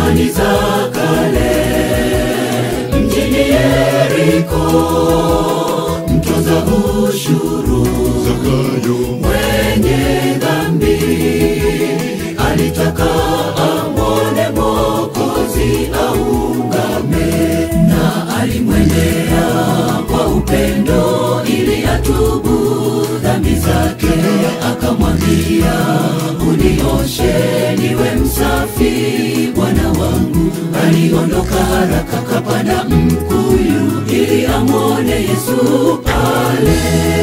zamani za kale mjini Yeriko, mtoza ushuru Zakayo mwenye dhambi alitaka amwone Mwokozi aungame, na alimwendea kwa upendo ili atubu dhambi zake, akamwambia unioshe niwe msafi Bwana wangu. Aliondoka haraka kapanda mkuyu ili amwone Yesu pale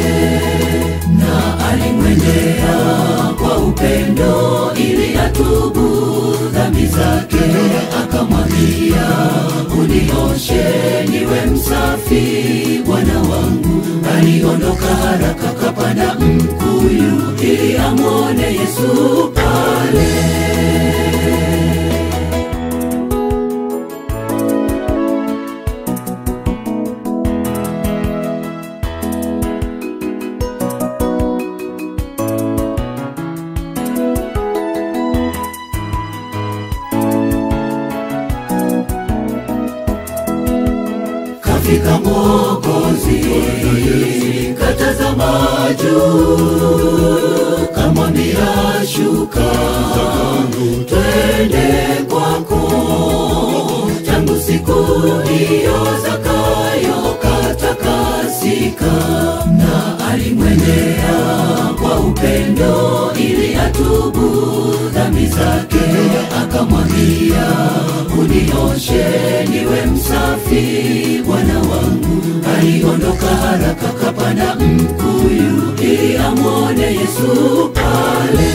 na alimwendea kwa upendo ili atubu dhambi zake, akamwambia unioshe niwe msafi Bwana wangu. Aliondoka haraka kapanda mkuyu ili amwone Yesu pale. Kafika Mwokozi, katazama juu, kamwambia shuka, twende kwako. Tangu siku hiyo Zakayo katakasika, na alimwendea kwa upendo ili atubu dhambi zake, akamwambia unioshe niwe msafi Bwana wangu. Aliondoka haraka kapanda mkuyu ili amwone Yesu pale,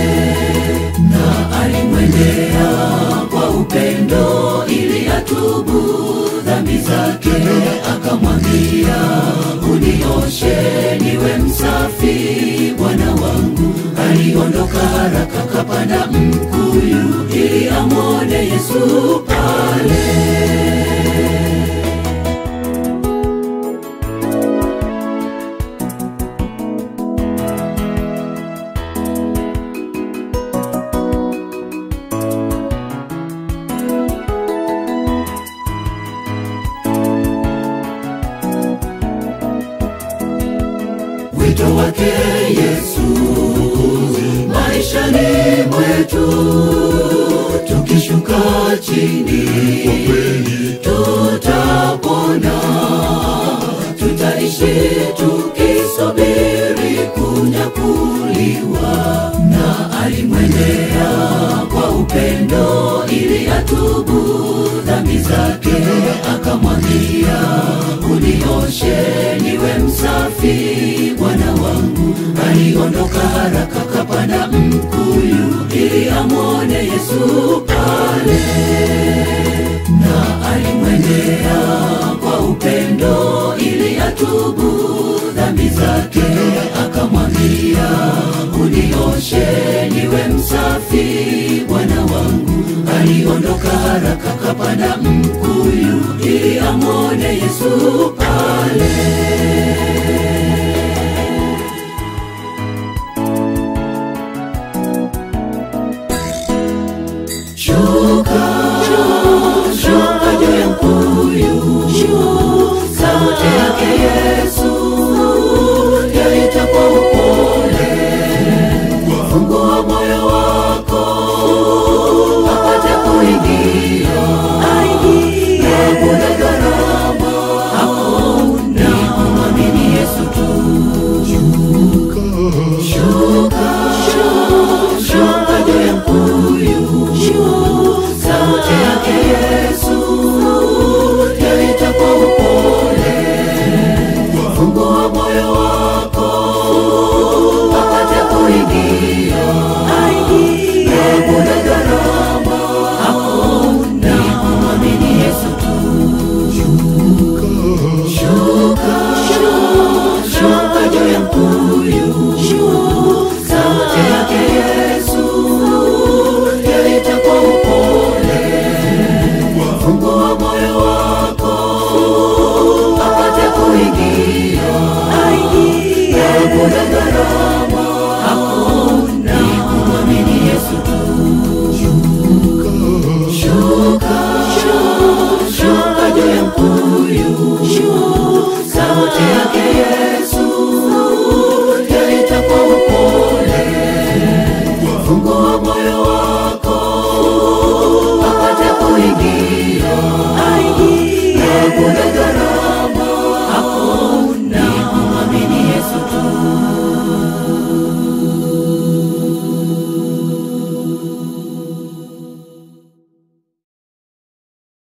na alimwendea kwa upendo ili atubu dhambi zake, akamwambia unioshe niwe msafi Bwana wangu. Aliondoka haraka kapanda mkuyu ili amwone Yesu pale. wito wake Yesu maishani mwetu, tukishuka chini tutapona, tutaishi tukisubiri kunyakuliwa. Na alimwendea kwa upendo ili atubu dhambi zake, akamwambia unioshe niwe msafi Bwana wangu. Aliondoka haraka kapanda mkuyu ili amwone Yesu pale, na alimwendea kwa upendo ili atubu dhambi zake, akamwambia unioshe niwe msafi Bwana wangu. Aliondoka haraka kapanda mkuyu ili amwone Yesu pale. Shuka, shuka juu ya mkuyu, sauti yake Yesu yaita kwa upole, fungua moyo